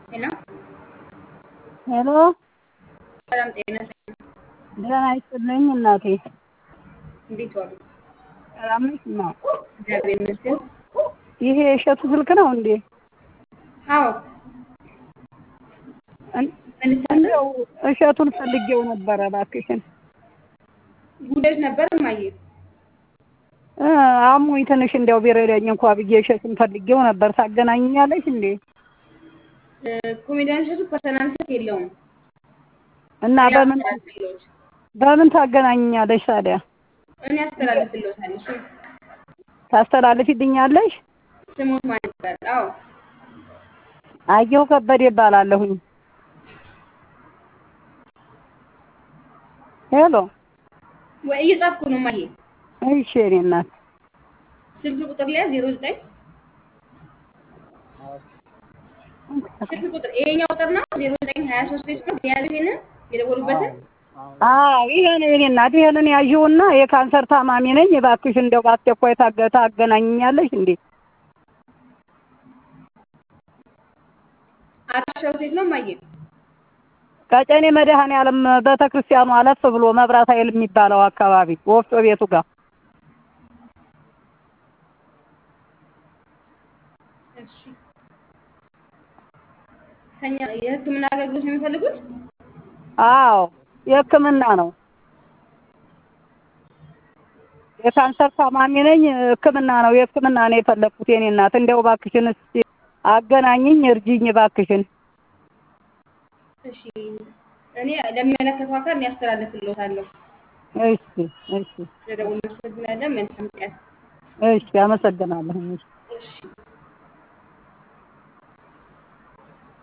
ሄሎ ሄሎ ሰላም ጤና ይስጥልኝ። ደህና ይስጥልኝ እናቴ። እንዴት ዋሉ? ሰላም ነሽ? እና እግዚአብሔር ይመስገን። ይሄ የእሸቱ ስልክ ነው እንዴ? አዎ እን- መልሳለሁ። እንደው እሸቱን ፈልጌው ነበረ እባክሽን። ጉዳዮች ነበር እማዬ። እ አሞኝ ትንሽ እንደው ቢረዳኝ እንኳ ብዬ እሸቱን ፈልጌው ነበር። ታገናኛለሽ እንዴ? እ፣ ኮሜዲያን እሸቱ ፐርሰናል ስልክ የለውም። እና በምን ያስተላልፍልዎት በምን ታገናኛለሽ ታዲያ? እኔ አስተላልፍልዎታለሁ። እሱ ታስተላልፊልኛለሽ? ስሞት ማን ይባላል? አዎ አየሁ ከበደ ይባላለሁኝ። ሄሎ ወይ እየጻፍኩ ነው እማዬ። እሺ የእኔ እናት ስልክ ቁጥር ላይ ዜሮ ዘጠኝ ስልክ ቁጥር ይሄኛው ቁጥር ነው ዜሮ ዘጠኝ ሀያ ሶስት ቤት ነው የያዙ ይሄንን የደወሉበትን አዎ ይሄን የእኔ እናት ይሄንን ያዥውና የካንሰር ታማሚ ነኝ እባክሽ እንደው በአስቸኳይ ታገ- ታገናኝኛለሽ እንዴ? አድራሻው ሴት ነው እማዬ። ቀጨኔ መድኃኔዓለም ቤተ ክርስቲያኑ አለፍ ብሎ መብራት ኃይል የሚባለው አካባቢ ወፍጮ ቤቱ ጋር እሺ ከኛ የሕክምና አገልግሎት ነው የሚፈልጉት? አዎ የሕክምና ነው። የካንሰር ታማሚ ነኝ። ሕክምና ነው የሕክምና ነው የፈለግኩት የኔ እናት እንደው እባክሽን እስኪ አገናኝኝ እርጂኝ እባክሽን። እሺ እኔ ለሚመለከተው አካል እኔ አስተላልፍልዎታለሁ። እሺ እሺ ስለደወሉ እናመሰግናለን። መልካም ቀን። እሺ አመሰግናለሁ። እሺ